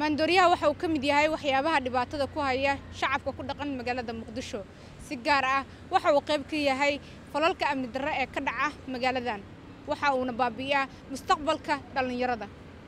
maandooriyaha waxa uu ka mid yahay waxyaabaha dhibaatada ku haya shacabka ku dhaqan magaalada muqdisho si gaar ah waxa uu qayb ka yahay falalka amni darre ee ka dhaca magaaladan waxa uuna baabi'iyaa mustaqbalka dhallinyarada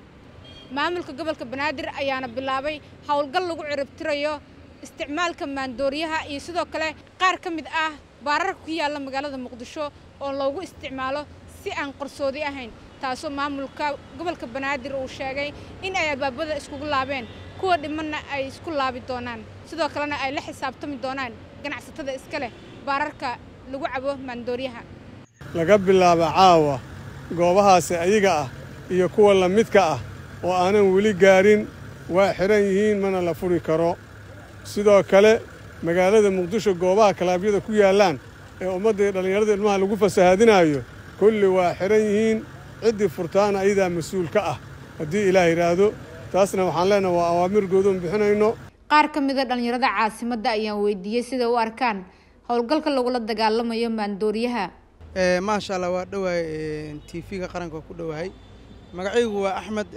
maamulka gobolka banaadir ayaana bilaabay howlgal lagu ciribtirayo isticmaalka maandooriyaha iyo sidoo kale qaar ka mid ah baararka ku yaalla magaalada muqdisho oo loogu isticmaalo si aan qarsoodi ahayn taasoo maamulka gobolka banaadir uu sheegay in ay albaabada iskugu laabeen kuwa dhimanna ay isku laabi doonaan sidoo kalena ay la xisaabtami doonaan ganacsatada iska leh baararka lagu cabo maandooriyaha laga bilaabo caawa goobahaasi ayaga ah iyo kuwa la midka ah oo aanan weli gaarin waa xidhan yihiin mana la furi karo sidoo kale magaalada muqdisho goobaha kalaabyada ku yaallaan ee ummadda iyo dhallinyarada ilmaha lagu fasahaadinaayo kulli waa xidhan yihiin ciddii furtaana ayadaa mas-uul ka ah haddii ilaah yidhaahdo taasna waxaan leenaha waa awaamir goodoon bixinayno qaar ka mid a dhallinyarada caasimadda ayaan weydiiyey siday u arkaan howlgalka lagula dagaalamayo maandooriyaha maasha allah waa dhowahay t v-ga qaranka waa ku dhowahay magacaygu waa axmed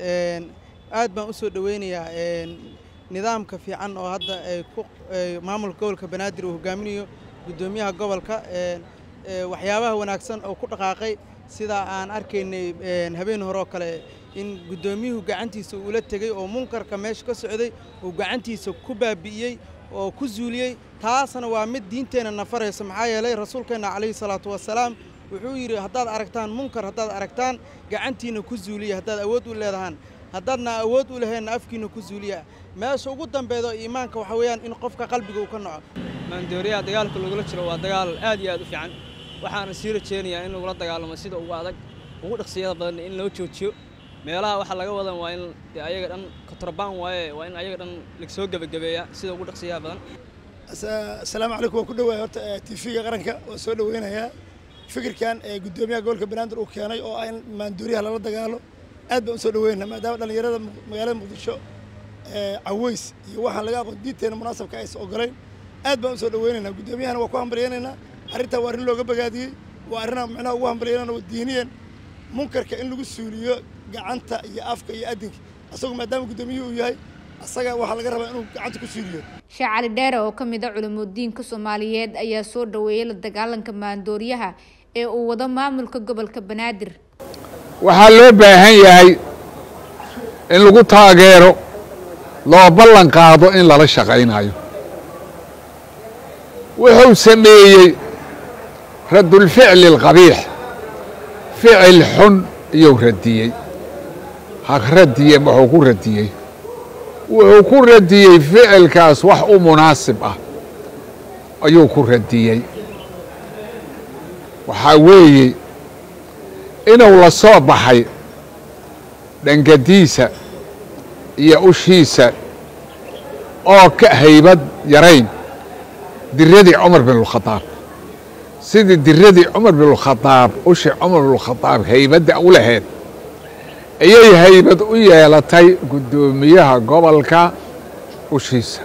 aad baan u soo dhoweynayaa nidaamka fiican oo hadda maamulka gobolka banaadir uu hogaaminayo guddoomiyaha gobolka waxyaabaha wanaagsan oo ku dhaqaaqay sidaa aan arkaynay habeen hore oo kale in guddoomiyuhu gacantiisa uula tegey oo munkarka meesha ka socday uu gacantiisa ku baabi'iyey oo ku zuuliyey taasna waa mid diinteenna nafaraysa maxaa yeelay rasuulkeenna calayhi salaatu wasalaam wuxuu yidhi haddaad aragtaan munkar haddaad aragtaan gacantiinna ku zuuliya haddaad awood u leedahaan haddaadna awood u laheenna afkiinna ku zuuliya meesha ugu dambeedo iimaanka waxaa weeyaan in qofka qalbiga uu ka naco maandooriyaha dagaalka lagula jiro waa dagaal aad iyo aad u fiican waxaana sii rajeynayaa in lagula dagaalamo sida ugu adag ugu dhaqsiyada badan in loo joojiyo meelaha waxaa laga wadan waa in de ayaga dhan kontrabaan waaye waa in ayaga dhan lagsoo gebagabeeyaa sida ugu dhaqsiyaha badan asalaamu calaykum waan ku dhowahay horta t v-ga qaranka waan soo dhoweynayaa fikirkan ee guddoomiyaha gobolka banaadir uu keenay oo ah in maandooriyaha lala dagaalo aad baan u soo dhoweynaa maadaama dhallinyarada magaalada muqdisho caweys iyo waxaan laga aqoon diinteena munaasabka aysan ogolayn aad baan u soo dhoweynaynaa guddoomiyahana waa ku hambalyaynaynaa arrintaa waa arrin looga bagaadiyey waa arrinaa micnaha ugu hambalyaynana waa diiniyan munkarka in lagu suuliyo gacanta iyo afka iyo adinka asagu maadaama guddoomiyuhu uu yahay asaga waxaa laga rabaa inuu gacanta ku suuliyo sheekh cali dheere oo ka mid a culimudiinka soomaaliyeed ayaa soo dhoweeyey la dagaalanka maandooriyaha ee uu wado maamulka gobolka banaadir waxaa loo baahan yahay in lagu taageero loo ballan qaado in lala shaqaynayo wuxuu sameeyey raddulficli alqabiix ficil xun iyuu radiyey ha radiye wuxuu ku radiyey wuxuu ku radiyey ficilkaas wax u munaasib ah ayuu ku radiyey waxaa weeye inuu la soo baxay dhangadiisa iyo ushiisa oo ka haybad yarayn diradii cumar binulkhadaab sidii diradii cumar binulkhadaab ushii cumar binulkhadaab haybadda u lahayd ayay haybad u yeelatay guddoomiyaha gobolka ushiisa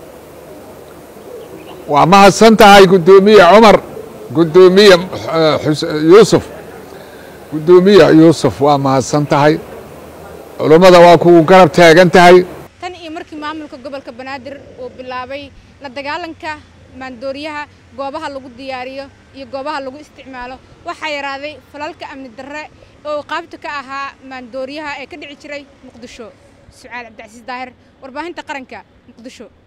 waa mahadsan tahay guddoomiye cumar guddoomiye yuusuf guddoomiye yuusuf waa mahadsan tahay culummada waa kugu garab taagan tahay tan iyo markii maamulka gobolka banaadir uu bilaabay la dagaalanka maandooriyaha goobaha lagu diyaariyo iyo goobaha lagu isticmaalo waxaa yaraaday falalka amni darre oo qaabta ka ahaa maandooriyaha ee ka dhici jiray muqdisho sucaal cabdicasiis daahir warbaahinta qaranka muqdisho